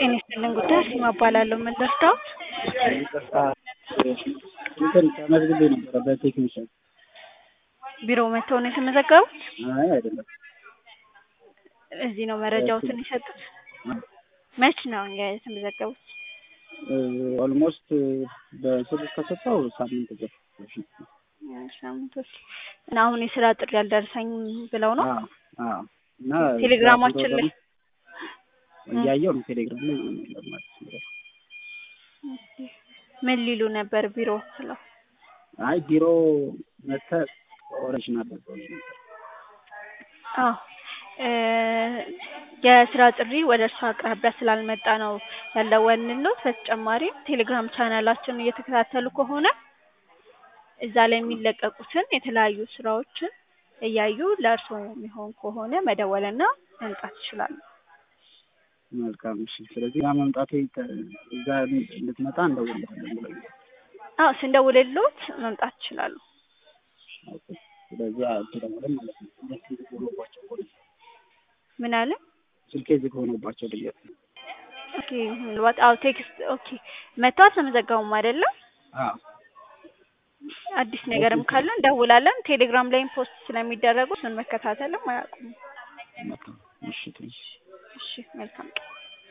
ጤና ይስጥልን ጉዳይ ሲማ እባላለሁ። ምን ልርዳዎት? ይቅርታ እንትን ተመዝግቤ ነበረ በቴክኒሻን። ቢሮ መጥተው ነው የተመዘገቡት? አይ አይደለም። እዚህ ነው መረጃዎትን የሰጡት? መች ነው የተመዘገቡት? ኦልሞስት በስልክ ከሰጠው ሳምንት ገ ሳምንቶች እና አሁን የስራ ጥሪ አልደረሰኝም ብለው ነው እና ቴሌግራማችን ላይ እያየው ነው ቴሌግራም ላይ ማለት ነው። ምን ሊሉ ነበር ቢሮ ስለው? አይ ቢሮ መጥተህ ኦሪጂናል አዎ የስራ ጥሪ ወደ እርሱ አቅራቢያ ስላልመጣ ነው ያልደወልንልዎት። በተጨማሪም ቴሌግራም ቻናላችንን እየተከታተሉ ከሆነ እዛ ላይ የሚለቀቁትን የተለያዩ ስራዎችን እያዩ ለእርስዎ የሚሆን ከሆነ መደወልና መምጣት ይችላሉ። መልካም እሺ። ስለዚህ ያ መምጣቴ እዛ እንድትመጣ እንደውልሃለን ብለኝ አዎ ስንደውልልዎት መምጣት ይችላሉ። ስለዚህ አትደውልም ማለት ነው። ስልኬ ዝግ ሆኖባቸው እኮ ነው። ምን አለ? ስልኬ ዝግ ሆኖባቸው ድንገት ነው። ኦኬ ምናልባት አዎ ቴክስት ኦኬ መጥተው አልተመዘገቡም አይደለም? አዎ አዲስ ነገርም ካለ እንደውላለን። ቴሌግራም ላይም ፖስት ስለሚደረጉ እሱን መከታተልም አያውቁም። መልካም እሺ ትንሽ እሺ መልካም ቀን